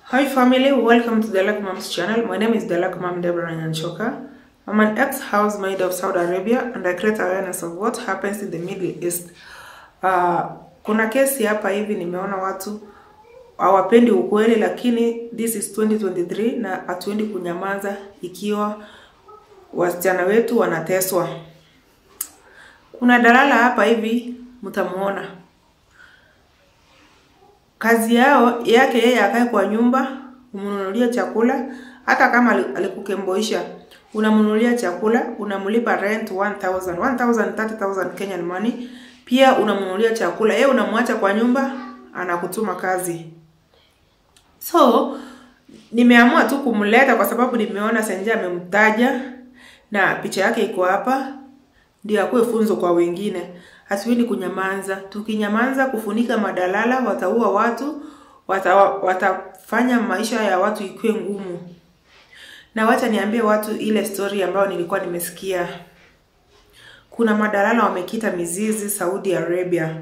Hi family, welcome to the Luck Moms channel. My name is the Luck Mom Deborah Nyanchoka. I'm an ex-housemaid of Saudi Arabia and I create awareness of what happens in the Middle East. Uh, kuna kesi hapa hivi nimeona watu hawapendi ukweli, lakini this is 2023 na hatuendi kunyamaza ikiwa wasichana wetu wanateswa. Kuna dalala hapa hivi mtamuona kazi yao yake yeye akae kwa nyumba, umnunulie chakula, hata kama ali- alikukemboisha unamnunulia chakula, unamlipa rent 1000 1000 30000 Kenyan money, pia unamnunulia chakula, yeye unamwacha kwa nyumba, anakutuma kazi. So nimeamua tu kumleta kwa sababu nimeona Senja amemtaja na picha yake iko hapa, ndio akuwe funzo kwa wengine. Hatuendi kunyamaza. Tukinyamaza kufunika madalala, wataua watu, wata, watafanya maisha ya watu ikuwe ngumu. Na wacha niambie watu ile story ambayo nilikuwa nimesikia. Kuna madalala wamekita mizizi Saudi Arabia.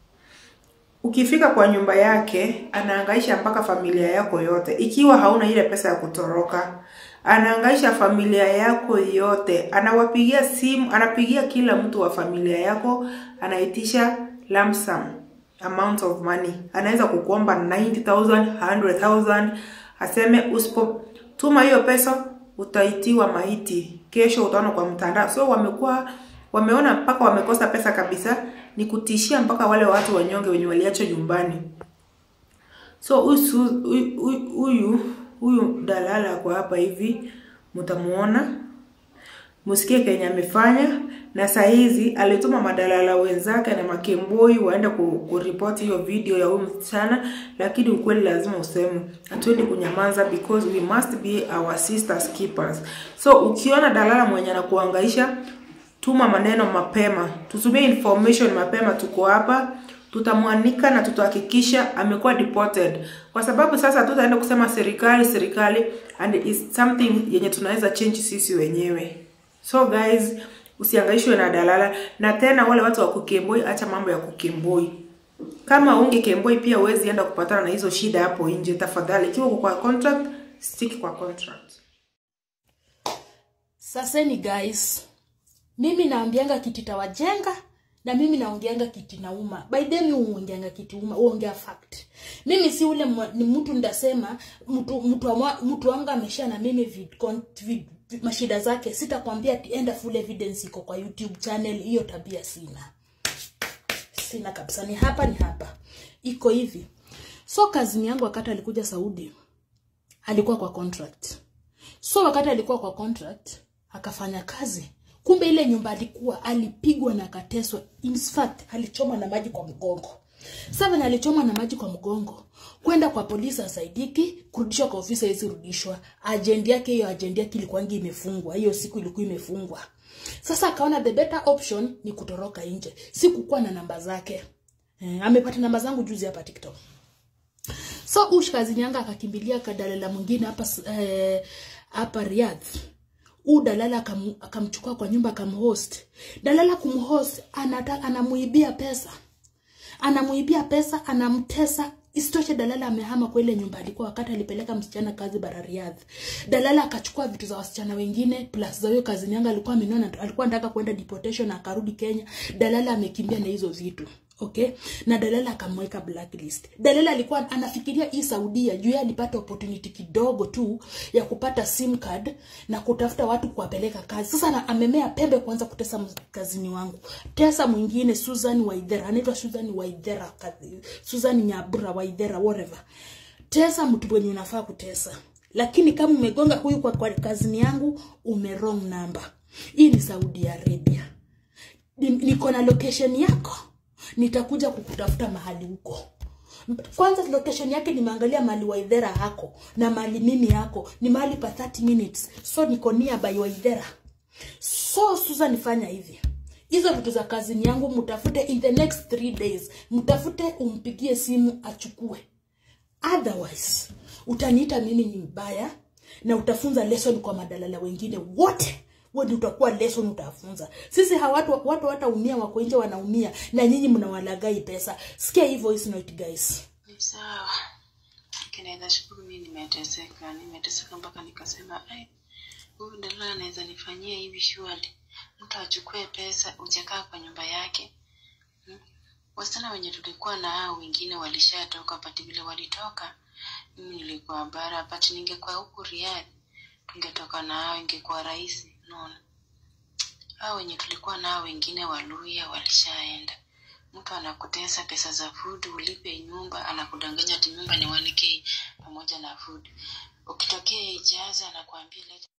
Ukifika kwa nyumba yake, anaangaisha mpaka familia yako yote. Ikiwa hauna ile pesa ya kutoroka, anaangaisha familia yako yote. Anawapigia simu, anapigia kila mtu wa familia yako, anaitisha lump sum amount of money. Anaweza kukuomba 90,000, 100,000, aseme usipotuma hiyo pesa utaitiwa maiti. Kesho utaona kwa mtandao. So wamekuwa wameona mpaka wamekosa pesa kabisa, ni kutishia mpaka wale watu wanyonge wenye waliachwa nyumbani. So huyu su- huyu- huyu huyu huyu dalala kwa hapa hivi mtamuona, msikie kenye amefanya, na saa hizi alituma madalala wenzake na makemboi waende ku- kuripoti hiyo video ya huyu msichana, lakini ukweli lazima useme, hatuendi kunyamaza because we must be our sisters keepers. So ukiona dalala mwenye anakuangaisha tuma maneno mapema, tutumie information mapema. Tuko hapa, tutamwanika na tutahakikisha amekuwa deported, kwa sababu sasa hatutaenda kusema serikali serikali, and is something yenye tunaweza change sisi wenyewe. So guys, usiangaishwe na dalala, na tena wale watu wa kukemboi, acha mambo ya kukemboi. Kama unge kemboi pia huwezi enda kupatana na hizo shida hapo nje. Tafadhali, ikiwa uko kwa contract, stick kwa contract. Saseni guys, mimi naambianga kiti tawajenga na mimi naongeanga kiti nauma. By the way uongeanga kiti uma, uongea fact. Mimi si ule mwa- ni mtu ndasema mtu mtu amwa- mtu wangu amesha na mimi vid, con- vid, vid, mashida zake sitakwambia ati enda full evidence iko kwa YouTube channel, hiyo tabia sina. Sina kabisa, ni hapa ni hapa. Iko hivi. So kazini yangu wakati alikuja Saudi alikuwa kwa contract. So wakati alikuwa kwa contract akafanya kazi, kumbe ile nyumba alikuwa alipigwa na akateswa. In fact alichomwa na maji kwa mgongo. Seven alichomwa na maji kwa mgongo, kwenda kwa polisi asaidiki, kurudishwa kwa ofisi haiwezi rudishwa. Ajendi yake hiyo ajendi yake ilikuwangi imefungwa, hiyo siku ilikuwa imefungwa. Sasa akaona the better option ni kutoroka nje, si kukuwa na namba zake. Eh, amepata namba zangu juzi hapa TikTok. So ush kazini yanga akakimbilia kadalala mwingine hapa s- eh, hapa Riyadh. Huu dalala akam- akamchukua kwa nyumba akamhost. Dalala kumhost anata, anamuibia pesa. Anamuibia pesa, anamtesa. Isitoshe dalala amehama kwa ile nyumba alikuwa wakati alipeleka msichana kazi bara Riyadh. Dalala akachukua vitu za wasichana wengine plus za hiyo kazini yanga alikuwa amenona alikuwa anataka kwenda deportation na akarudi Kenya. Dalala amekimbia na hizo vitu. Okay? Na Dalala akamweka blacklist. Dalala alikuwa anafikiria hii Saudia juu yeye alipata opportunity kidogo tu ya kupata sim card na kutafuta watu kuwapeleka kazi. Sasa na, amemea pembe kuanza kutesa ms- kazini wangu. Tesa mwingine Susan Waithera, anaitwa Susan Waithera, kazi- Susan Nyabura Waithera whatever. Tesa mtu mwenye unafaa kutesa. Lakini kama umegonga huyu kwa, kwa kazini yangu ume wrong number. Hii ni Saudi Arabia ni- niko na location yako nitakuja kukutafuta mahali huko kwanza location yake nimeangalia mahali waidhera hako na mahali mimi yako ni mahali pa 30 minutes so niko nearby waidhera so susan fanya hivi hizo vitu za kazini yangu mtafute in the next three days mtafute umpigie simu achukue otherwise utaniita mimi ni mbaya na utafunza lesson kwa madalala wengine wote wewe ndio utakuwa lesson utafunza sisi hawa watu watu wataumia wako nje wanaumia na nyinyi mnawalagai pesa sikia hii voice note guys Sawa. kinaweza shukuru mi nimeteseka nimeteseka mpaka nikasema ai huyu dala anaweza nifanyia hivi shwali mtu achukue pesa ujakaa kwa nyumba yake hmm? wasichana wenye tulikuwa na hao wengine walishatoka pati vile walitoka mimi nilikuwa bara pati ningekuwa huku riadhi tungetoka na hao ingekuwa rahisi unaona hao wenye tulikuwa nao wengine waluya walishaenda mtu anakutesa pesa za food ulipe nyumba anakudanganya ati nyumba ni 1k pamoja na food ukitokea ijaza anakuambia leta